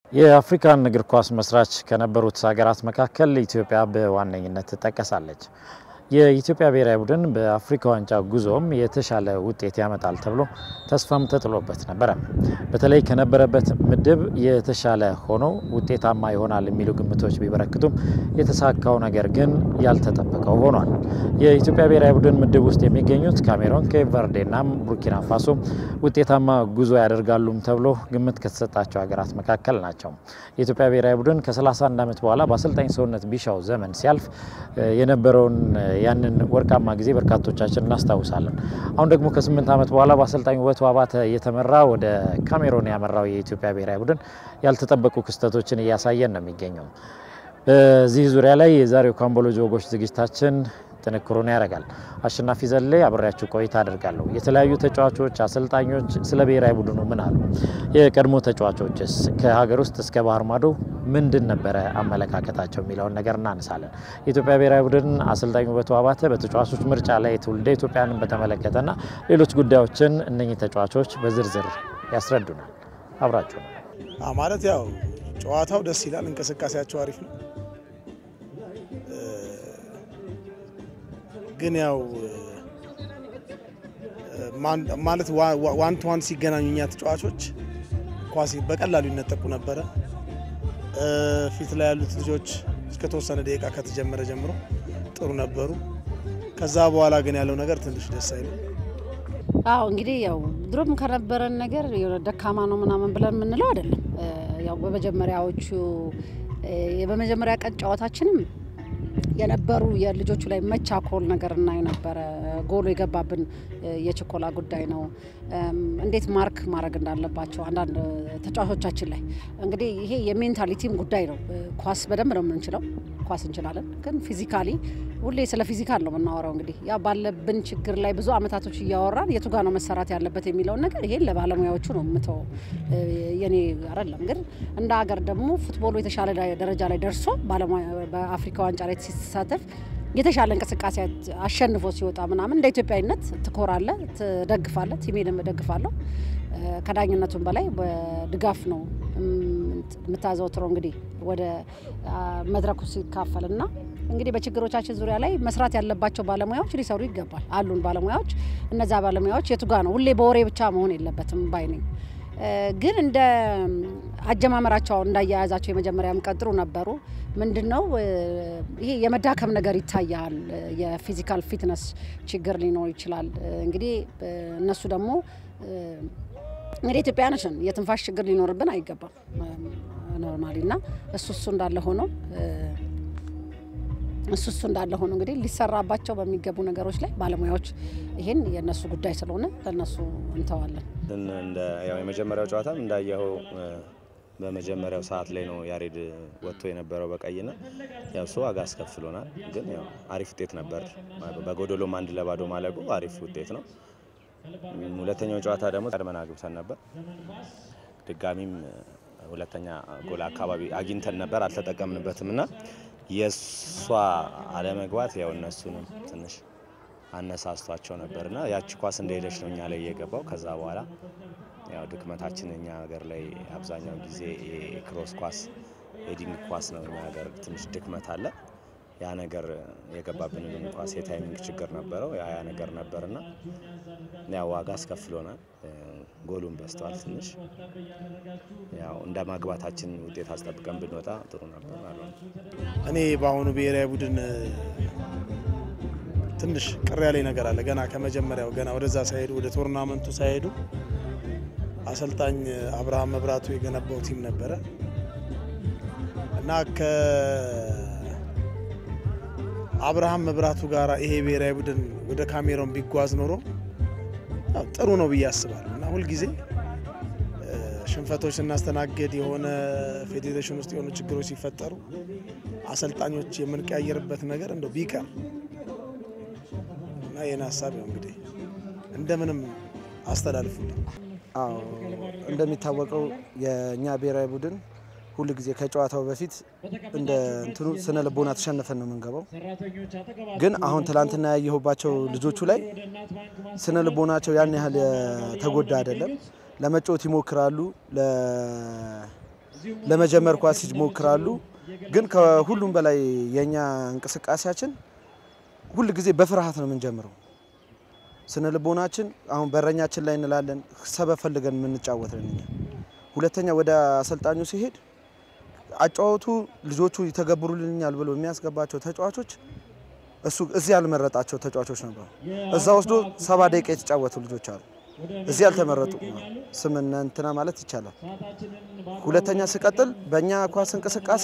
የአፍሪካን እግር ኳስ መስራች ከነበሩት ሀገራት መካከል ኢትዮጵያ በዋነኝነት ትጠቀሳለች። የኢትዮጵያ ብሔራዊ ቡድን በአፍሪካ ዋንጫ ጉዞም የተሻለ ውጤት ያመጣል ተብሎ ተስፋም ተጥሎበት ነበረ። በተለይ ከነበረበት ምድብ የተሻለ ሆኖ ውጤታማ ይሆናል የሚሉ ግምቶች ቢበረክቱም የተሳካው ነገር ግን ያልተጠበቀው ሆኗል። የኢትዮጵያ ብሔራዊ ቡድን ምድብ ውስጥ የሚገኙት ካሜሮን፣ ኬፕ ቨርዴና ቡርኪና ፋሶ ውጤታማ ጉዞ ያደርጋሉም ተብሎ ግምት ከተሰጣቸው ሀገራት መካከል ናቸው። የኢትዮጵያ ብሔራዊ ቡድን ከ31 ዓመት በኋላ በአሰልጣኝ ሰውነት ቢሻው ዘመን ሲያልፍ የነበረውን ያንን ወርቃማ ጊዜ በርካቶቻችን እናስታውሳለን። አሁን ደግሞ ከስምንት ዓመት በኋላ በአሰልጣኝ ውበቱ አባተ እየተመራ ወደ ካሜሮን ያመራው የኢትዮጵያ ብሔራዊ ቡድን ያልተጠበቁ ክስተቶችን እያሳየን ነው የሚገኘው። በዚህ ዙሪያ ላይ የዛሬው ካምቦሎጂ ወጎች ዝግጅታችን ጥንክሩን ያደርጋል። አሸናፊ ዘሌ አብሬያችሁ ቆይታ አደርጋለሁ። የተለያዩ ተጫዋቾች፣ አሰልጣኞች ስለ ብሔራዊ ቡድኑ ምን አሉ? የቀድሞ ተጫዋቾችስ ከሀገር ውስጥ እስከ ባህር ማዶ ምንድን ነበረ አመለካከታቸው የሚለውን ነገር እናነሳለን። የኢትዮጵያ ብሔራዊ ቡድን አሰልጣኝ ውበቱ አባተ በተጫዋቾች ምርጫ ላይ ትውልደ ኢትዮጵያንን በተመለከተና ሌሎች ጉዳዮችን እነኚህ ተጫዋቾች በዝርዝር ያስረዱናል። አብራችሁ ነው ማለት ያው ጨዋታው ደስ ይላል፣ እንቅስቃሴያቸው አሪፍ ነው። ግን ያው ማለት ዋን ቱ ዋን ሲገናኙ እኛ ተጫዋቾች ኳስ በቀላሉ ይነጠቁ ነበረ። ፊት ላይ ያሉት ልጆች እስከ ተወሰነ ደቂቃ ከተጀመረ ጀምሮ ጥሩ ነበሩ። ከዛ በኋላ ግን ያለው ነገር ትንሽ ደስ አይልም። አዎ እንግዲህ ያው ድሮም ከነበረን ነገር የሆነ ደካማ ነው ምናምን ብለን የምንለው አይደለም። ያው በመጀመሪያዎቹ በመጀመሪያ ቀን ጨዋታችንም የነበሩ የልጆቹ ላይ መቻኮል ነገር እናይ ነበረ። ጎሎ የገባብን የችኮላ ጉዳይ ነው። እንዴት ማርክ ማድረግ እንዳለባቸው አንዳንድ ተጫዋቾቻችን ላይ እንግዲህ ይሄ የሜንታሊቲም ጉዳይ ነው። ኳስ በደንብ ነው የምንችለው፣ ኳስ እንችላለን። ግን ፊዚካሊ ሁሌ ስለ ፊዚካል ነው የምናወራው። እንግዲህ ያ ባለብን ችግር ላይ ብዙ አመታቶች እያወራን የቱ ጋር ነው መሰራት ያለበት የሚለውን ነገር ይሄን ለባለሙያዎቹ ነው የምተወው፣ የኔ አይደለም። ግን እንደ ሀገር ደግሞ ፉትቦሉ የተሻለ ደረጃ ላይ ደርሶ በአፍሪካ ዋንጫ ላይ ሲሳተፍ የተሻለ እንቅስቃሴ አሸንፎ ሲወጣ ምናምን እንደ ኢትዮጵያዊነት ትኮራለ፣ ትደግፋለ። ቲሜንም እደግፋለሁ። ከዳኝነቱም በላይ በድጋፍ ነው የምታዘወትረው እንግዲህ ወደ መድረኩ ሲካፈል እና እንግዲህ በችግሮቻችን ዙሪያ ላይ መስራት ያለባቸው ባለሙያዎች ሊሰሩ ይገባል። አሉን ባለሙያዎች። እነዛ ባለሙያዎች የቱ ጋ ነው? ሁሌ በወሬ ብቻ መሆን የለበትም ባይ ነኝ። ግን እንደ አጀማመራቸው እንዳያያዛቸው የመጀመሪያም ቀን ጥሩ ነበሩ። ምንድን ነው ይሄ የመዳከም ነገር ይታያል። የፊዚካል ፊትነስ ችግር ሊኖር ይችላል። እንግዲህ እነሱ ደግሞ እንግዲህ ኢትዮጵያውያኖች ነን። የትንፋሽ ችግር ሊኖርብን አይገባም ኖርማሊ እና እሱ እሱ እንዳለ ሆኖ እሱ እሱ እንዳለ ሆኖ እንግዲህ ሊሰራባቸው በሚገቡ ነገሮች ላይ ባለሙያዎች ይሄን የእነሱ ጉዳይ ስለሆነ ለእነሱ እንተዋለን። ያው የመጀመሪያው ጨዋታም እንዳየኸው በመጀመሪያው ሰዓት ላይ ነው ያሬድ ወጥቶ የነበረው በቀይና ያው እሱ ዋጋ አስከፍሎናል። ግን ያው አሪፍ ውጤት ነበር። በጎዶሎም አንድ ለባዶ ማለቁ አሪፍ ውጤት ነው። ሁለተኛው ጨዋታ ደግሞ ቀድመን አግብተን ነበር። ድጋሚም ሁለተኛ ጎል አካባቢ አግኝተን ነበር፣ አልተጠቀምንበትም እና የእሷ አለመግባት ያው እነሱንም ትንሽ አነሳስቷቸው ነበርና ያቺ ኳስ እንደሄደች ነው እኛ ላይ የገባው። ከዛ በኋላ ያው ድክመታችን እኛ ሀገር ላይ አብዛኛው ጊዜ የክሮስ ኳስ ሄዲንግ ኳስ ነው እኛ ሀገር ትንሽ ድክመት አለ። ያ ነገር የገባብንን ኳስ የታይሚንግ ችግር ነበረው። ያ ያ ነገር ነበርና ያው ዋጋ አስከፍሎናል። ጎሉን በስተዋል ትንሽ ያው እንደ ማግባታችን ውጤት አስጠብቀን ብንወጣ ጥሩ ነበር አለ። እኔ በአሁኑ ብሔራዊ ቡድን ትንሽ ቅር ያለኝ ነገር አለ። ገና ከመጀመሪያው ገና ወደዛ ሳይሄዱ ወደ ቶርናመንቱ ሳይሄዱ አሰልጣኝ አብርሃም መብራቱ የገነባው ቲም ነበረ እና ከአብርሃም መብራቱ ጋር ይሄ ብሔራዊ ቡድን ወደ ካሜሮን ቢጓዝ ኖሮ ጥሩ ነው ብዬ አስባለሁ እና ሁልጊዜ ሽንፈቶች ስናስተናግድ የሆነ ፌዴሬሽን ውስጥ የሆኑ ችግሮች ሲፈጠሩ አሰልጣኞች የምንቀያየርበት ነገር እንደው ቢቀር እና ይህን ሀሳብ ያው እንግዲህ እንደምንም አስተላልፉልኝ። አዎ እንደሚታወቀው የእኛ ብሔራዊ ቡድን ሁል ጊዜ ከጨዋታው በፊት እንደ እንትኑ ስነ ልቦና ተሸንፈን ነው የምንገባው። ግን አሁን ትላንትና ያየሁባቸው ልጆቹ ላይ ስነ ልቦናቸው ያን ያህል የተጎዳ አይደለም። ለመጫወት ይሞክራሉ፣ ለመጀመር ኳስ ይሞክራሉ። ግን ከሁሉም በላይ የኛ እንቅስቃሴያችን ሁል ጊዜ በፍርሃት ነው የምንጀምረው። ስነ ልቦናችን አሁን በረኛችን ላይ እንላለን፣ ሰበብ ፈልገን የምንጫወት ነን እኛ። ሁለተኛ ወደ አሰልጣኙ ሲሄድ አጫወቱ ልጆቹ ይተገብሩልኛል ብሎ የሚያስገባቸው ተጫዋቾች እሱ እዚህ ያልመረጣቸው ተጫዋቾች ነበሩ። እዛ ወስዶ ሰባ ደቂቃ የተጫወቱ ልጆች አሉ። እዚህ ያልተመረጡ ስም እነ እንትና ማለት ይቻላል። ሁለተኛ ስቀጥል በእኛ ኳስ እንቅስቃሴ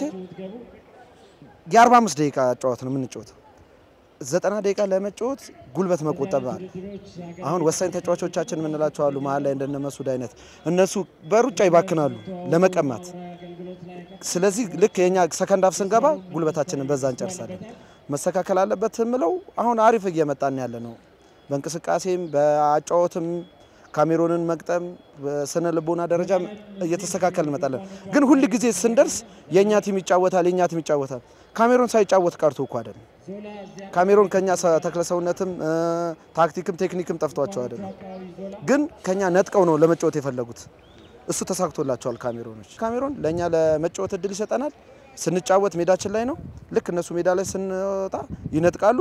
የ45 ደቂቃ ጨዋታ ነው የምንጫወተው። ዘጠና ደቂቃ ለመጫወት ጉልበት መቆጠብ አለ። አሁን ወሳኝ ተጫዋቾቻችን የምንላቸው አሉ መሀል ላይ እንደነ መስዑድ አይነት እነሱ በሩጫ ይባክናሉ ለመቀማት። ስለዚህ ልክ የኛ ሰከንድ ሀፍ ስንገባ ጉልበታችንን በዛ እንጨርሳለን። መስተካከል አለበት የምለው አሁን አሪፍ እየመጣን ያለ ነው። በእንቅስቃሴም በአጫወትም ካሜሮንን መቅጠም በስነ ልቦና ደረጃ እየተስተካከል እንመጣለን። ግን ሁል ጊዜ ስንደርስ የእኛ ቲም ይጫወታል የእኛ ቲም ይጫወታል። ካሜሮን ሳይጫወት ቀርቶ እኮ አይደለም። ካሜሮን ከኛ ተክለ ሰውነትም ታክቲክም ቴክኒክም ጠፍቷቸው አይደለም። ግን ከኛ ነጥቀው ነው ለመጫወት የፈለጉት። እሱ ተሳክቶላቸዋል። ካሜሮኖች ካሜሮን ለእኛ ለመጫወት እድል ይሰጠናል። ስንጫወት ሜዳችን ላይ ነው። ልክ እነሱ ሜዳ ላይ ስንወጣ ይነጥቃሉ።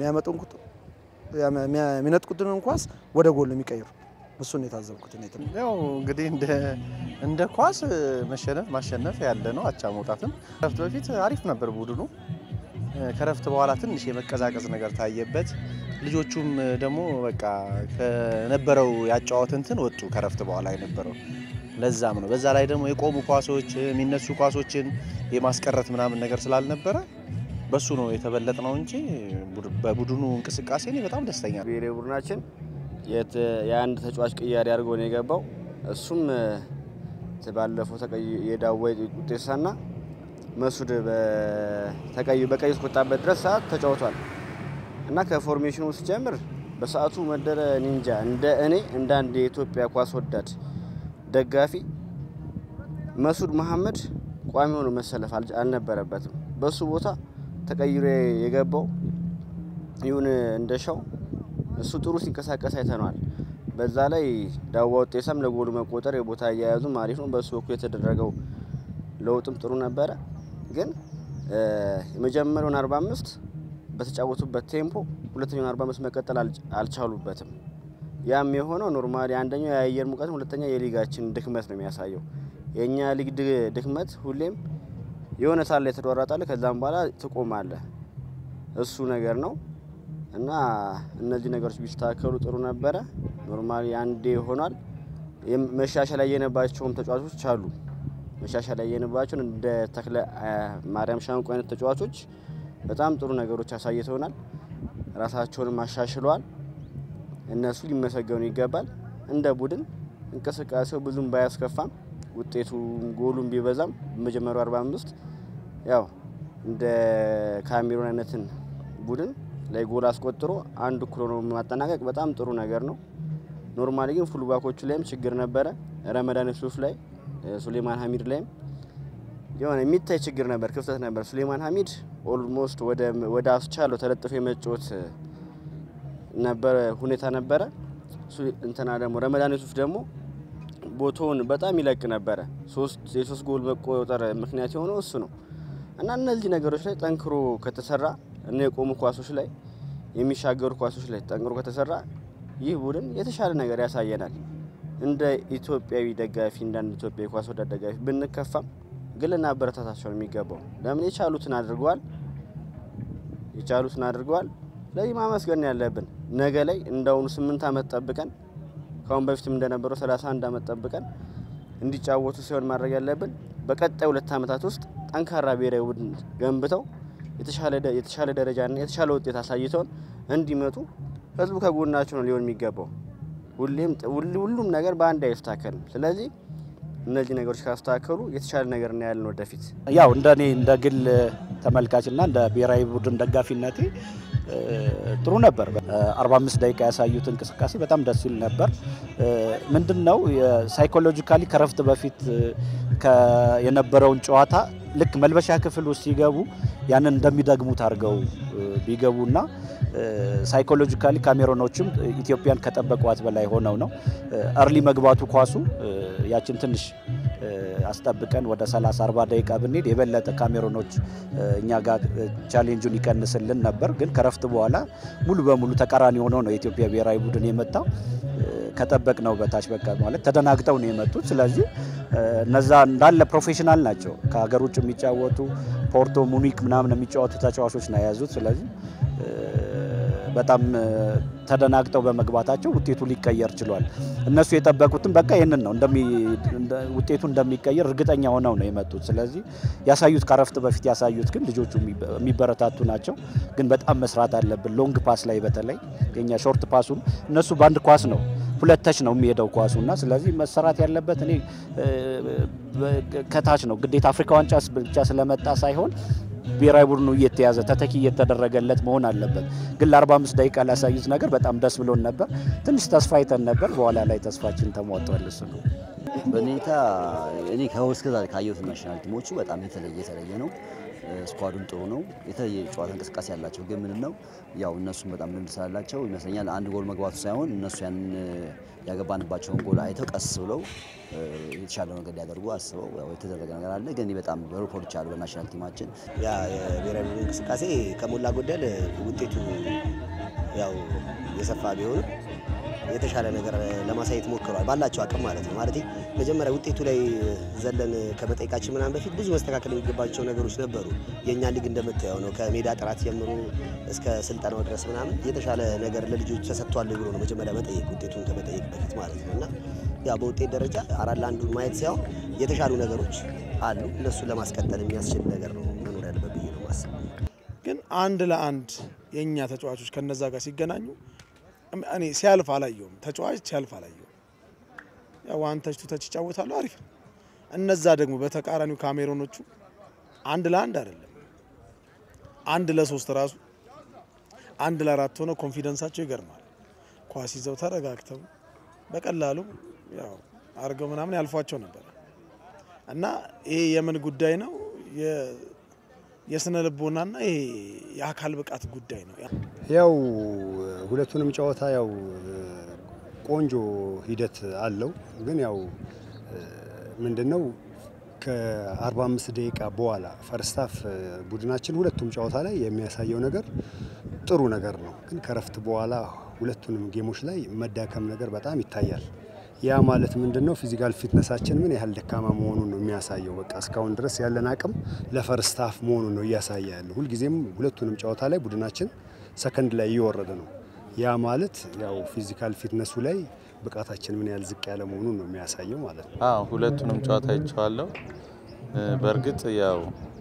የሚነጥቁትን ኳስ ወደ ጎል ነው የሚቀይሩ። እሱን የታዘብኩት እኔ ትምህርት ያው እንግዲህ እንደ እንደ ኳስ መሸነፍ ማሸነፍ ያለ ነው። አቻ መውጣትም ከረፍት በፊት አሪፍ ነበር ቡድኑ። ከረፍት በኋላ ትንሽ የመቀዛቀዝ ነገር ታየበት። ልጆቹም ደግሞ በቃ ከነበረው ያጫወት እንትን ወጡ ከረፍት በኋላ የነበረው ለዛም ነው። በዛ ላይ ደግሞ የቆሙ ኳሶች የሚነሱ ኳሶችን የማስቀረት ምናምን ነገር ስላልነበረ በሱ ነው የተበለጥ ነው እንጂ በቡድኑ እንቅስቃሴ እኔ በጣም ደስተኛ ነኝ። ብሔራዊ ቡድናችን የአንድ ተጫዋች ቅያሬ አድርጎ ነው የገባው። እሱም ባለፈው የዳዋይ ውጤሳና መስዑድ በቀይ እስከወጣበት ድረስ ሰዓት ተጫውቷል እና ከፎርሜሽኑ ሲጀምር በሰዓቱ መደረ ኒንጃ እንደ እኔ እንደ አንድ የኢትዮጵያ ኳስ ወዳድ ደጋፊ መስዑድ መሐመድ ቋሚ ሆኖ መሰለፍ አልነበረበትም። በሱ ቦታ ተቀይሮ የገባው ይሁን እንደሻው እሱ ጥሩ ሲንቀሳቀስ አይተነዋል። በዛ ላይ ዳዋ ውጤሳም ለጎሉ መቆጠር የቦታ አያያዙም አሪፍ ነው። በሱ በኩል የተደረገው ለውጥም ጥሩ ነበረ። ግን የመጀመሪያውን 45 በተጫወቱበት ቴምፖ ሁለተኛውን 45 መቀጠል አልቻሉበትም። ያም የሆነው ኖርማሊ አንደኛው የአየር ሙቀት፣ ሁለተኛ የሊጋችን ድክመት ነው የሚያሳየው። የእኛ ሊግ ድክመት ሁሌም የሆነ ሳል ላይ ተሯሯጣለህ፣ ከዛም በኋላ ትቆማለህ። እሱ ነገር ነው እና እነዚህ ነገሮች ቢስተካከሉ ጥሩ ነበረ። ኖርማሊ አንዴ ሆኗል። መሻሻል ያየነባቸውም ተጫዋቾች አሉ። መሻሻል ያየነባቸውን እንደ ተክለ ማርያም ሻንቆ አይነት ተጫዋቾች በጣም ጥሩ ነገሮች አሳይተውናል። ራሳቸውንም አሻሽለዋል። እነሱ ሊመሰገኑ ይገባል። እንደ ቡድን እንቅስቃሴው ብዙም ባያስከፋም ውጤቱ ጎሉም ቢበዛም በመጀመሪያው 45 ያው እንደ ካሜሩን አይነትን ቡድን ላይ ጎል አስቆጥሮ አንድ እኩል ሆኖ ማጠናቀቅ በጣም ጥሩ ነገር ነው። ኖርማሊ ግን ፉልባኮቹ ላይም ችግር ነበረ። ረመዳን ሱፍ ላይ ሱሌማን ሀሚድ ላይም የሆነ የሚታይ ችግር ነበር፣ ክፍተት ነበር። ሱሌማን ሀሚድ ኦልሞስት ወደ አስቻለው ተለጥፎ የመጫወት ነበረ ሁኔታ ነበረ። እንትና ደግሞ ረመዳን ሱፍ ደግሞ ቦታውን በጣም ይለቅ ነበረ። የሶስት ጎል መቆጠር ምክንያት የሆነው እሱ ነው እና እነዚህ ነገሮች ላይ ጠንክሮ ከተሰራ እና የቆሙ ኳሶች ላይ የሚሻገሩ ኳሶች ላይ ጠንክሮ ከተሰራ ይህ ቡድን የተሻለ ነገር ያሳየናል። እንደ ኢትዮጵያዊ ደጋፊ እንደ አንድ ኢትዮጵያዊ ኳስ ወዳድ ደጋፊ ብንከፋም ግን ልናበረታታቸው ነው የሚገባው። ለምን የቻሉትን አድርገዋል፣ የቻሉትን አድርገዋል። ለዚህ ማመስገን ያለብን ነገ ላይ እንዳሁኑ ስምንት ዓመት ጠብቀን ከአሁን በፊትም እንደነበረው 31 ዓመት ጠብቀን እንዲጫወቱ ሲሆን ማድረግ ያለብን በቀጣይ ሁለት ዓመታት ውስጥ ጠንካራ ብሔራዊ ቡድን ገንብተው የተሻለ ደረጃና የተሻለ ውጤት አሳይተውን እንዲመጡ ህዝቡ ከጎናቸው ነው ሊሆን የሚገባው። ሁሌም ሁሉም ነገር በአንድ አይስተካከልም። ስለዚህ እነዚህ ነገሮች ካስተካከሉ የተሻለ ነገር እናያለን ወደፊት። ያው እንደ እኔ እንደ ግል ተመልካችና እንደ ብሔራዊ ቡድን ደጋፊነቴ ጥሩ ነበር። 45 ደቂቃ ያሳዩት እንቅስቃሴ በጣም ደስ ይል ነበር። ምንድን ነው ሳይኮሎጂካሊ ከረፍት በፊት የነበረውን ጨዋታ ልክ መልበሻ ክፍል ውስጥ ሲገቡ ያንን እንደሚደግሙት አድርገው ቢገቡና ሳይኮሎጂካሊ ካሜሮኖችም ኢትዮጵያን ከጠበቋት በላይ ሆነው ነው። እርሊ መግባቱ ኳሱ ያችን ትንሽ አስጠብቀን ወደ 30 40 ደቂቃ ብንሄድ የበለጠ ካሜሮኖች እኛ ጋር ቻሌንጁን ይቀንስልን ነበር። ግን ከረፍት በኋላ ሙሉ በሙሉ ተቃራኒ ሆኖ ነው የኢትዮጵያ ብሔራዊ ቡድን የመጣው። ከጠበቅ ነው በታች በቃ ማለት ተደናግጠው ነው የመጡት። ስለዚህ እነዛ እንዳለ ፕሮፌሽናል ናቸው። ከሀገር ውጭ የሚጫወቱ ፖርቶ፣ ሙኒክ ምናምን የሚጫወቱ ተጫዋቾች ነው የያዙት። ስለዚህ በጣም ተደናግጠው በመግባታቸው ውጤቱ ሊቀየር ችሏል። እነሱ የጠበቁትም በቃ ይህንን ነው ውጤቱ እንደሚቀየር እርግጠኛ ሆነው ነው የመጡት። ስለዚህ ያሳዩት ከረፍት በፊት ያሳዩት ግን ልጆቹ የሚበረታቱ ናቸው። ግን በጣም መስራት አለብን። ሎንግ ፓስ ላይ በተለይ የኛ ሾርት ፓሱን እነሱ በአንድ ኳስ ነው ሁለት ተች ነው የሚሄደው ኳሱ እና ስለዚህ መሰራት ያለበት እኔ ከታች ነው ግዴታ አፍሪካ ዋንጫ ብቻ ስለመጣ ሳይሆን ብሔራዊ ቡድኑ እየተያዘ ተተኪ እየተደረገለት መሆን አለበት። ግን ለ45 ደቂቃ ላሳዩት ነገር በጣም ደስ ብሎን ነበር። ትንሽ ተስፋ አይተን ነበር። በኋላ ላይ ተስፋችን ተሟጧል። እሱ ነው በኔታ እኔ ከውስጥ ዛሬ ካየሁት ናሽናል ቲሞቹ በጣም የተለየ የተለየ ነው። ስኳዱም ጥሩ ነው። የተለየ ጨዋታ እንቅስቃሴ ያላቸው ግን ምንድን ነው ያው እነሱም በጣም ልምድ ስላላቸው ይመስለኛል አንድ ጎል መግባቱ ሳይሆን እነሱ ያን ያገባንባቸውን ጎል አይተው ቀስ ብለው የተሻለው ነገር ሊያደርጉ አስበው ያው የተደረገ ነገር አለ። ግን በጣም በሪፖርት አሉ በናሽናል ቲማችን ያ የብሔራዊ ቡድን እንቅስቃሴ ከሞላ ጎደል ውጤቱ ያው የሰፋ ቢሆንም የተሻለ ነገር ለማሳየት ሞክረዋል፣ ባላቸው አቅም ማለት ነው። ማለት መጀመሪያ ውጤቱ ላይ ዘለን ከመጠየቃችን ምናምን በፊት ብዙ መስተካከል የሚገባቸው ነገሮች ነበሩ። የእኛ ሊግ እንደምታየው ነው። ከሜዳ ጥራት ጀምሮ እስከ ስልጠናው ድረስ ምናምን የተሻለ ነገር ለልጆች ተሰጥቷል ብሎ ነው መጀመሪያ መጠየቅ ውጤቱን ከመጠየቅ በፊት ማለት ነው እና ያው በውጤት ደረጃ አራት ለአንዱ ማየት ሳይሆን የተሻሉ ነገሮች አሉ። እነሱን ለማስቀጠል የሚያስችል ነገር ነው መኖር ያለበት ብዬ ነው ማስብ። ግን አንድ ለአንድ የእኛ ተጫዋቾች ከነዛ ጋር ሲገናኙ እኔ ሲያልፍ አላየውም። ተጫዋች ሲያልፍ አላየውም። ያው ዋን ተች ቱ ተች ይጫወታሉ፣ አሪፍ ነው። እነዛ ደግሞ በተቃራኒው ካሜሮኖቹ አንድ ለአንድ አይደለም አንድ ለሶስት ራሱ አንድ ለአራት ሆነ ኮንፊደንሳቸው ይገርማል። ኳስ ይዘው ተረጋግተው በቀላሉ ያው አድርገው ምናምን ያልፏቸው ነበረ እና ይሄ የምን ጉዳይ ነው? የስነ ልቦናና ይሄ የአካል ብቃት ጉዳይ ነው። ያው ሁለቱንም ጨዋታ ያው ቆንጆ ሂደት አለው። ግን ያው ምንድነው ከ45 ደቂቃ በኋላ ፈርስታፍ ቡድናችን ሁለቱም ጨዋታ ላይ የሚያሳየው ነገር ጥሩ ነገር ነው። ግን ከረፍት በኋላ ሁለቱንም ጌሞች ላይ መዳከም ነገር በጣም ይታያል። ያ ማለት ምንድን ነው? ፊዚካል ፊትነሳችን ምን ያህል ደካማ መሆኑን ነው የሚያሳየው። በቃ እስካሁን ድረስ ያለን አቅም ለፈርስታፍ መሆኑን ነው እያሳየ ያለው። ሁልጊዜም ሁለቱንም ጨዋታ ላይ ቡድናችን ሰከንድ ላይ እየወረደ ነው። ያ ማለት ያው ፊዚካል ፊትነሱ ላይ ብቃታችን ምን ያህል ዝቅ ያለ መሆኑን ነው የሚያሳየው ማለት ነው። አዎ ሁለቱንም ጨዋታ አይቼዋለሁ። በእርግጥ ያው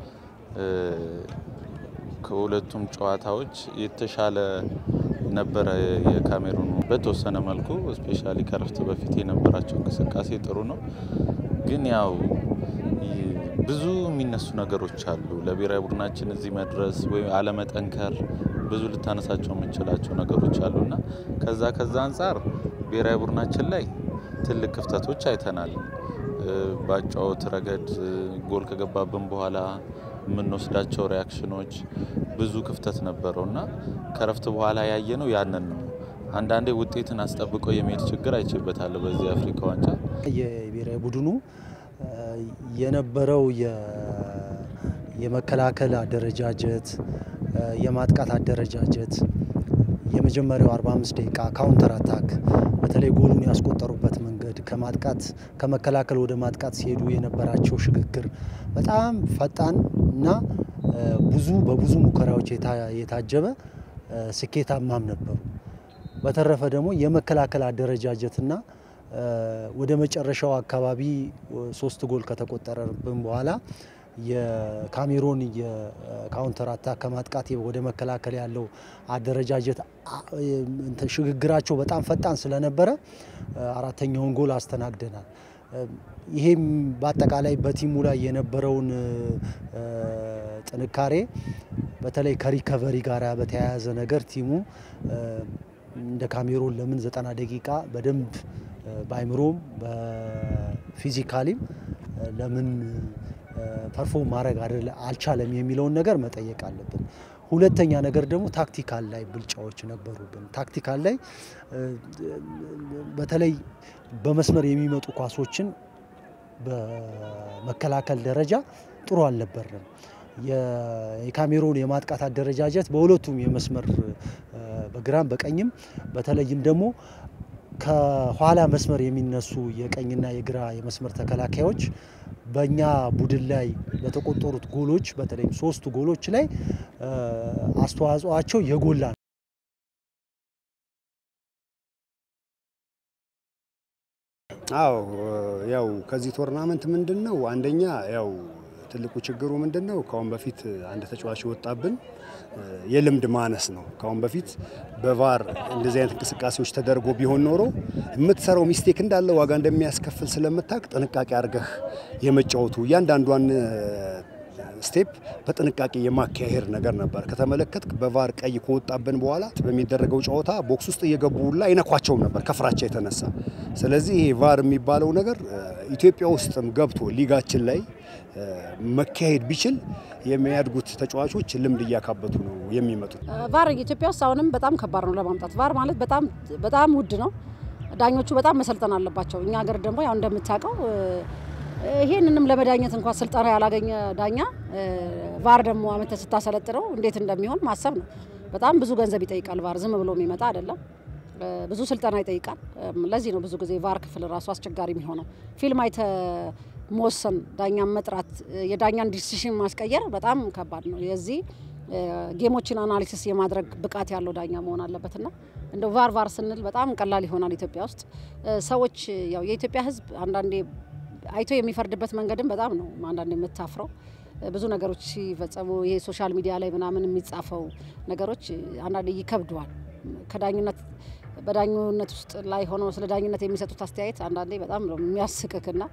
ከሁለቱም ጨዋታዎች የተሻለ ነበረ የካሜሩኑ በተወሰነ መልኩ ስፔሻሊ ከረፍት በፊት የነበራቸው እንቅስቃሴ ጥሩ ነው። ግን ያው ብዙ የሚነሱ ነገሮች አሉ። ለብሔራዊ ቡድናችን እዚህ መድረስ ወይም አለመጠንከር ብዙ ልታነሳቸው የምንችላቸው ነገሮች አሉና ከዛ ከዛ አንጻር ብሔራዊ ቡድናችን ላይ ትልቅ ክፍተቶች አይተናል። በአጨዋወት ረገድ ጎል ከገባብን በኋላ የምንወስዳቸው ሪያክሽኖች ብዙ ክፍተት ነበረው እና ከረፍት በኋላ ያየነው ያንን ነው። አንዳንዴ ውጤትን አስጠብቆ የመሄድ ችግር አይቼበታለሁ በዚህ የአፍሪካ ዋንጫ። የብሔራዊ ቡድኑ የነበረው የመከላከል አደረጃጀት፣ የማጥቃት አደረጃጀት የመጀመሪያው 45 ደቂቃ ካውንተር አታክ በተለይ ጎሉን ያስቆጠሩበት መንገድ ከማጥቃት ከመከላከል ወደ ማጥቃት ሲሄዱ የነበራቸው ሽግግር በጣም ፈጣን እና ብዙ በብዙ ሙከራዎች የታጀበ ስኬታማም ነበሩ። በተረፈ ደግሞ የመከላከል አደረጃጀትና ወደ መጨረሻው አካባቢ ሶስት ጎል ከተቆጠረብን በኋላ የካሜሮን የካውንተር አታክ ከማጥቃት ወደ መከላከል ያለው አደረጃጀት ሽግግራቸው በጣም ፈጣን ስለነበረ አራተኛውን ጎል አስተናግደናል። ይሄም በአጠቃላይ በቲሙ ላይ የነበረውን ጥንካሬ በተለይ ከሪከቨሪ ጋር በተያያዘ ነገር ቲሙ እንደ ካሜሮን ለምን ዘጠና ደቂቃ በደንብ በአይምሮም በፊዚካሊም ለምን ፐርፎርም ማድረግ አልቻለም የሚለውን ነገር መጠየቅ አለብን። ሁለተኛ ነገር ደግሞ ታክቲካል ላይ ብልጫዎች ነበሩብን። ታክቲካል ላይ በተለይ በመስመር የሚመጡ ኳሶችን በመከላከል ደረጃ ጥሩ አልነበርንም። የካሜሮን የማጥቃት አደረጃጀት በሁለቱም የመስመር በግራም በቀኝም በተለይም ደግሞ ከኋላ መስመር የሚነሱ የቀኝና የግራ የመስመር ተከላካዮች በእኛ ቡድን ላይ በተቆጠሩት ጎሎች በተለይም ሶስቱ ጎሎች ላይ አስተዋጽኦአቸው የጎላ ነው። አዎ ያው ከዚህ ቶርናመንት ምንድን ነው አንደኛ ያው ትልቁ ችግሩ ምንድን ነው? ከአሁን በፊት አንድ ተጫዋች የወጣብን የልምድ ማነስ ነው። ከአሁን በፊት በቫር እንደዚህ አይነት እንቅስቃሴዎች ተደርጎ ቢሆን ኖሮ የምትሰራው ሚስቴክ እንዳለ ዋጋ እንደሚያስከፍል ስለምታውቅ ጥንቃቄ አድርገህ የመጫወቱ እያንዳንዷን ስቴፕ በጥንቃቄ የማካሄድ ነገር ነበር። ከተመለከትክ በቫር ቀይ ከወጣብን በኋላ በሚደረገው ጨዋታ ቦክስ ውስጥ እየገቡ ሁላ አይነኳቸውም ነበር ከፍራቻ የተነሳ። ስለዚህ ይሄ ቫር የሚባለው ነገር ኢትዮጵያ ውስጥም ገብቶ ሊጋችን ላይ መካሄድ ቢችል የሚያድጉት ተጫዋቾች ልምድ እያካበቱ ነው የሚመጡት። ቫር ኢትዮጵያ ውስጥ አሁንም በጣም ከባድ ነው ለማምጣት። ቫር ማለት በጣም በጣም ውድ ነው። ዳኞቹ በጣም መሰልጠን አለባቸው። እኛ ሀገር ደግሞ ያው እንደምታውቀው ይሄንንም ለመዳኘት እንኳን ስልጠና ያላገኘ ዳኛ ቫር ደግሞ አመተ ስታሰለጥነው እንዴት እንደሚሆን ማሰብ ነው። በጣም ብዙ ገንዘብ ይጠይቃል። ቫር ዝም ብሎ የሚመጣ አይደለም። ብዙ ስልጠና ይጠይቃል። ለዚህ ነው ብዙ ጊዜ ቫር ክፍል ራሱ አስቸጋሪ የሚሆነው። ፊልም አይተ መወሰን፣ ዳኛን መጥራት፣ የዳኛን ዲሲሽን ማስቀየር በጣም ከባድ ነው። የዚህ ጌሞችን አናሊሲስ የማድረግ ብቃት ያለው ዳኛ መሆን አለበትና እንደ ቫር ቫር ስንል በጣም ቀላል ይሆናል። ኢትዮጵያ ውስጥ ሰዎች ያው የኢትዮጵያ ሕዝብ አንዳንዴ አይቶ የሚፈርድበት መንገድም በጣም ነው አንዳንድ የምታፍረው። ብዙ ነገሮች ሲፈጸሙ ይሄ ሶሻል ሚዲያ ላይ ምናምን የሚጻፈው ነገሮች አንዳንድ ይከብደዋል። ከዳኝነት በዳኝነት ውስጥ ላይ ሆነው ስለ ዳኝነት የሚሰጡት አስተያየት አንዳንዴ በጣም ነው የሚያስቅክና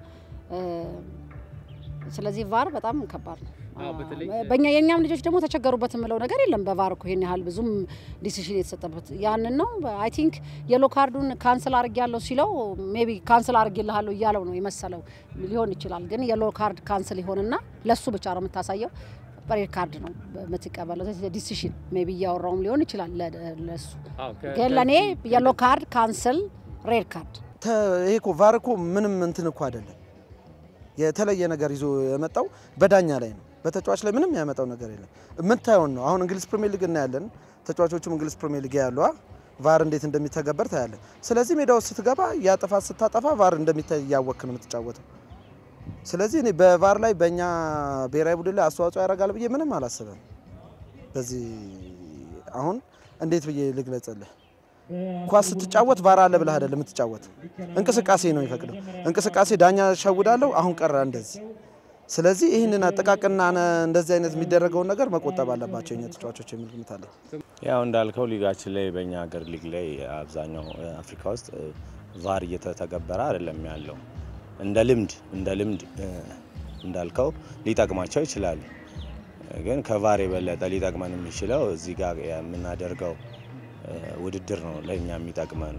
ስለዚህ ቫር በጣም ከባድ ነው። በእኛ የእኛም ልጆች ደግሞ ተቸገሩበት የምለው ነገር የለም። በቫር እኮ ይሄን ያህል ብዙም ዲሲሽን የተሰጠበት ያንን ነው። አይ ቲንክ የሎ ካርዱን ካንስል አርግ ያለው ሲለው ሜቢ ካንስል አርግ ይልሃለሁ እያለው ነው የመሰለው ሊሆን ይችላል። ግን የሎ ካርድ ካንስል ይሆንና ለሱ ብቻ ነው የምታሳየው። ሬድ ካርድ ነው የምትቀበለው ዲሲሽን ሜቢ እያወራውም ሊሆን ይችላል ለሱ። ግን ለእኔ የሎ ካርድ ካንስል ሬድ ካርድ ይሄ እኮ ቫር እኮ ምንም እንትን እኮ አይደለም። የተለየ ነገር ይዞ የመጣው በዳኛ ላይ ነው። በተጫዋች ላይ ምንም ያመጣው ነገር የለም። የምታየውን ነው። አሁን እንግሊዝ ፕሪሚየር ሊግ እናያለን። ተጫዋቾቹም እንግሊዝ ፕሪሚየር ሊግ ያሉ ቫር እንዴት እንደሚተገበር ታያለን። ስለዚህ ሜዳ ውስጥ ስትገባ ያ ጥፋት ስታጠፋ ቫር እንደሚታይ እያወክ ነው የምትጫወተው። ስለዚህ እኔ በቫር ላይ በእኛ ብሔራዊ ቡድን ላይ አስተዋጽኦ ያደርጋል ብዬ ምንም አላስብም። በዚህ አሁን እንዴት ብዬ ልግለጽልህ? ኳስ ስትጫወት ቫር አለ ብለህ አይደለም የምትጫወት፣ እንቅስቃሴ ነው የሚፈቅደው። እንቅስቃሴ ዳኛ ሸውዳለሁ አሁን ቀረ እንደዚህ ስለዚህ ይህንን አጠቃቅና እንደዚህ አይነት የሚደረገውን ነገር መቆጠብ አለባቸው የኛ ተጫዋቾች የሚል ግምት አለ። ያው እንዳልከው ሊጋችን ላይ በእኛ ሀገር ሊግ ላይ አብዛኛው አፍሪካ ውስጥ ቫር እየተተገበረ አይደለም ያለው። እንደ ልምድ እንደ ልምድ እንዳልከው ሊጠቅማቸው ይችላል። ግን ከቫር የበለጠ ሊጠቅመን የሚችለው እዚህ ጋር የምናደርገው ውድድር ነው ለእኛ የሚጠቅመን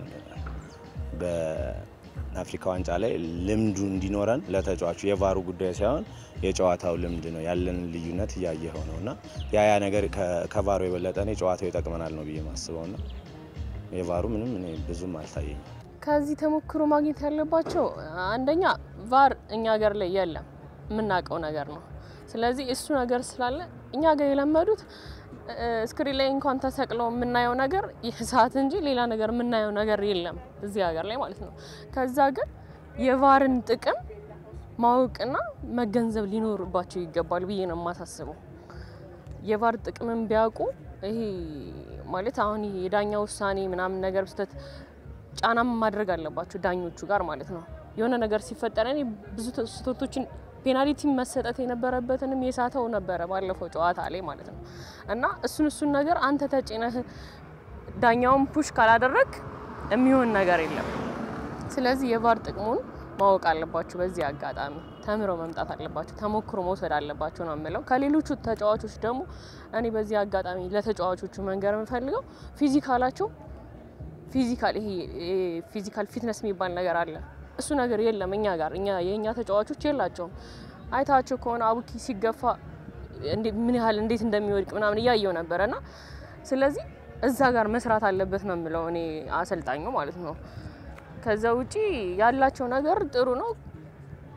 አፍሪካ ዋንጫ ላይ ልምዱ እንዲኖረን ለተጫዋቹ የቫሩ ጉዳይ ሳይሆን የጨዋታው ልምድ ነው። ያለንን ልዩነት እያየኸው ነው እና ያ ያ ነገር ከቫሩ የበለጠ እኔ ጨዋታው ይጠቅመናል ነው ብዬ ማስበው ና የቫሩ ምንም እኔ ብዙም አልታየኝም። ከዚህ ተሞክሮ ማግኘት ያለባቸው አንደኛ ቫር እኛ ሀገር ላይ የለም የምናውቀው ነገር ነው። ስለዚህ እሱ ነገር ስላለ እኛ ጋር የለመዱት ስክሪን ላይ እንኳን ተሰቅለው የምናየው ነገር ይህ ሰዓት እንጂ ሌላ ነገር የምናየው ነገር የለም እዚህ ሀገር ላይ ማለት ነው። ከዛ ግን የቫርን ጥቅም ማወቅና መገንዘብ ሊኖርባቸው ይገባል ብዬ ነው የማሳስበው። የቫር ጥቅምን ቢያውቁ ይሄ ማለት አሁን ይሄ የዳኛ ውሳኔ ምናምን ነገር ስህተት ጫናም ማድረግ አለባቸው ዳኞቹ ጋር ማለት ነው። የሆነ ነገር ሲፈጠር እኔ ብዙ ስህተቶችን ፔናልቲ መሰጠት የነበረበትንም የሳተው ነበረ ባለፈው ጨዋታ ላይ ማለት ነው። እና እሱን እሱን ነገር አንተ ተጭነህ ዳኛውን ፑሽ ካላደረግ የሚሆን ነገር የለም። ስለዚህ የቫር ጥቅሙን ማወቅ አለባቸው። በዚህ አጋጣሚ ተምረው መምጣት አለባቸው። ተሞክሮ መውሰድ አለባቸው ነው የምለው። ከሌሎቹ ተጫዋቾች ደግሞ እኔ በዚህ አጋጣሚ ለተጫዋቾቹ መንገር የምፈልገው ፊዚካላቸው ፊዚካል ይሄ ፊዚካል ፊትነስ የሚባል ነገር አለ እሱ ነገር የለም እኛ ጋር እኛ የእኛ ተጫዋቾች የላቸውም። አይታቸው ከሆነ አቡኪ ሲገፋ ምን ያህል እንዴት እንደሚወድቅ ምናምን እያየው ነበረ እና ስለዚህ እዛ ጋር መስራት አለበት ነው የምለው እኔ አሰልጣኙ ማለት ነው። ከዛ ውጪ ያላቸው ነገር ጥሩ ነው።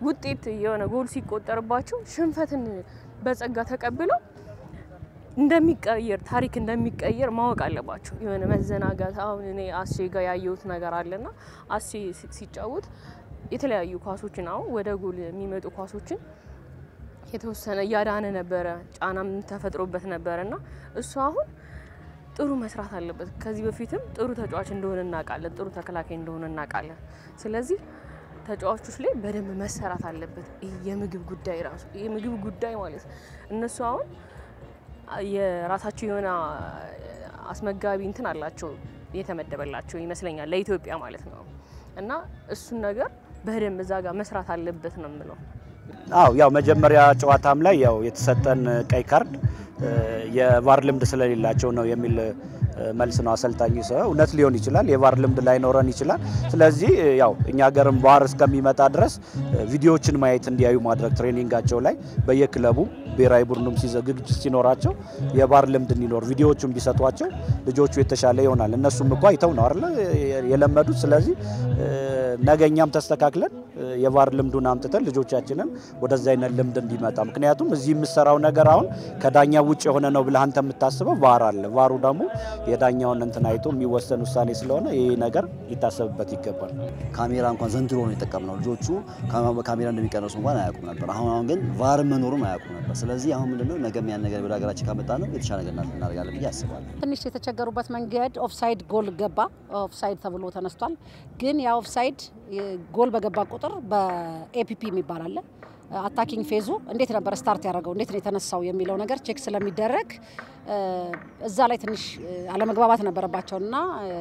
ውጤት የሆነ ጎል ሲቆጠርባቸው ሽንፈትን በጸጋ ተቀብለው እንደሚቀየር ታሪክ እንደሚቀየር ማወቅ አለባቸው። የሆነ መዘናጋት አሁን እኔ አሴ ጋር ያየሁት ነገር አለና አሴ ሲጫወት የተለያዩ ኳሶችን አሁን ወደ ጎል የሚመጡ ኳሶችን የተወሰነ እያዳነ ነበረ፣ ጫናም ተፈጥሮበት ነበረ እና እሱ አሁን ጥሩ መስራት አለበት። ከዚህ በፊትም ጥሩ ተጫዋች እንደሆነ እናውቃለን፣ ጥሩ ተከላካይ እንደሆነ እናውቃለን። ስለዚህ ተጫዋቾች ላይ በደንብ መሰራት አለበት። ይህ የምግብ ጉዳይ ራሱ የምግብ ጉዳይ ማለት እነሱ አሁን የራሳቸው የሆነ አስመጋቢ እንትን አላቸው የተመደበላቸው ይመስለኛል ለኢትዮጵያ ማለት ነው እና እሱን ነገር በደንብ እዛ ጋር መስራት አለበት ነው የምለው። አው ያው መጀመሪያ ጨዋታም ላይ ያው የተሰጠን ቀይ ካርድ የቫር ልምድ ስለሌላቸው ነው የሚል መልስ ነው አሰልጣኙ ሰው እውነት ሊሆን ይችላል። የቫር ልምድ ላይኖረን ይችላል። ስለዚህ ያው እኛ ሀገርም ቫር እስከሚመጣ ድረስ ቪዲዮዎችን ማየት እንዲያዩ ማድረግ ትሬኒንጋቸው ላይ በየክለቡ ብሔራዊ ቡድኑም ዝግጅት ሲኖራቸው የቫር ልምድ እንዲኖር ቪዲዮዎቹን ቢሰጧቸው ልጆቹ የተሻለ ይሆናል። እነሱም እኮ አይተው ነው አይደለ የለመዱት። ስለዚህ ነገ እኛም ተስተካክለን የቫር ልምዱን አምጥተን ልጆቻችንን ወደዛ አይነት ልምድ እንዲመጣ ምክንያቱም እዚህ የምሰራው ነገር አሁን ከዳኛ ውጭ የሆነ ነው ብለህ አንተ የምታስበው ቫር አለ። ቫሩ ደግሞ የዳኛውን እንትን አይቶ የሚወሰን ውሳኔ ስለሆነ ይህ ነገር ሊታሰብበት ይገባል። ካሜራ እንኳን ዘንድሮ ነው የጠቀምነው። ልጆቹ ካሜራ እንደሚቀነሱ እንኳን አያውቁም ነበር። አሁን አሁን ግን ቫር መኖሩን አያውቁም ነበር። ስለዚህ አሁን ምንድነው ነገም ያን ነገር ወደ ሀገራችን ካመጣ ነው የተሻለ ነገር እናደርጋለን ብዬ አስባለሁ። ትንሽ የተቸገሩበት መንገድ ኦፍሳይድ ጎል ገባ፣ ኦፍሳይድ ተብሎ ተነስቷል። ግን ያ ኦፍሳይድ ጎል በገባ ቁጥር በኤፒፒ የሚባል አለ አታኪንግ ፌዙ እንዴት ነበር ስታርት ያደረገው እንዴት ነው የተነሳው የሚለው ነገር ቼክ ስለሚደረግ እዛ ላይ ትንሽ አለመግባባት ነበረባቸው እና